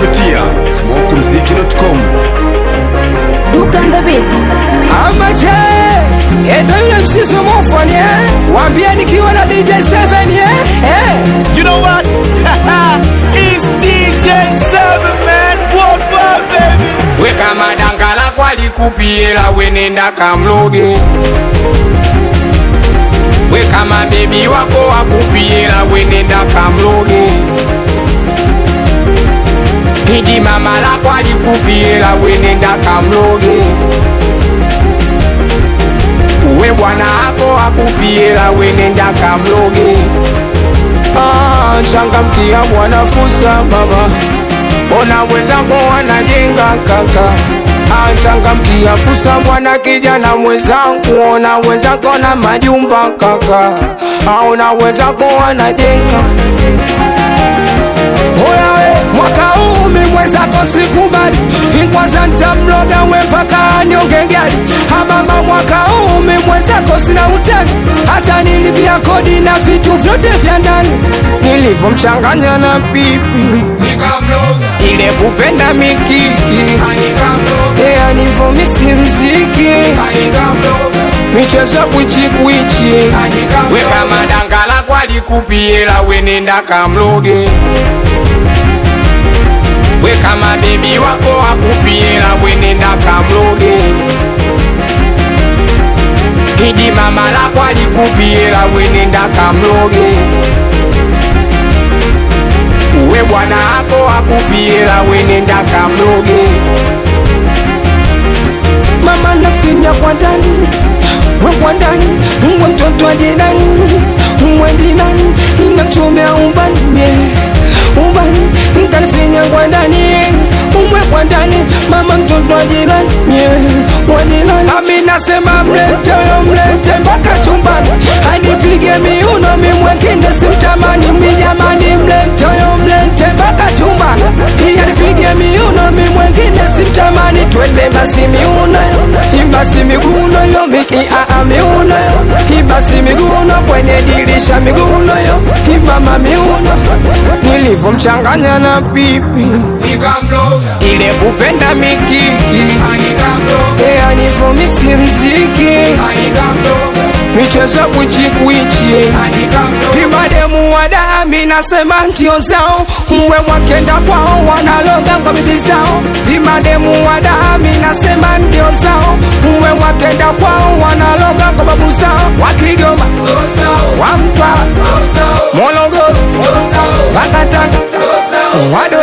kupitia smokumziki.com. Duke on the beat. Amache Endo yule msisi mofoni eh Wambia nikiwa na DJ 7 eh eh You know what? it's DJ Seven Man Worldwide, baby. Weka madanga la kwali kupiela wenenda kamloge Weka mabebi wako wakupiela wenenda kamloge Idi mama lako alikupiela wenenda kamloge Uwe bwana ako akupiela wenenda kamloge Ah, changamkia bwana fusa mama Ona wenzako wanajenga kaka Ah, changamkia fusa bwana kijana mwenzangu Ona wenzako na majumba kaka Ah, Ona wenzako wanajenga Oya we, mwaka huu mi mwenzako sikubali Inkwaza ntamloga we mpaka nionge gari Hamama mwaka huu mi mwenzako sina utani Hata nilipia kodi na vitu vyote vya ndani Nilivyomchanganya na pipi Ile kupenda mikiki Ea nivomisi mziki Michezo kwichikwichi Weka madangala kwalikupiela wenenda kamloge Weka mabebi wako akupiela wenenda kamloge Idi mama lako alikupiela wenenda kamloge Uwe bwana ako akupiela wenenda kamloge Mama nafinya kwa ndani we kwa ndani we mtoto wa jirani we jirani inamchomea umbani yeah. umbani ikanifinya kwa ndani umwe kwa ndani mama mtoto wa jirani yeah. wa jirani ami nasema mlete yo mlete mpaka chumbani anipige miuno mimwekinde simtamani mijamani mlete yo mlete mpaka chumbani anipige miuno mimwekinde simtamani twende basi miuno ibasi miguno yo miki aa miuno yo ibasi miguno kwenye dirisha miguno yo ibama miuno nilivyomchanganya na pipi ile kupenda mikiki ea nivomisi mziki michezo kwichikwichi imademu wadami nasema ndio zao mwe wakenda kwao wanaloga kwa bibi zao imademu wadami nasema ndio zao mwe wakenda kwao wanaloga kwa babu zao wakigoma wamtwala mologoro wakataka wada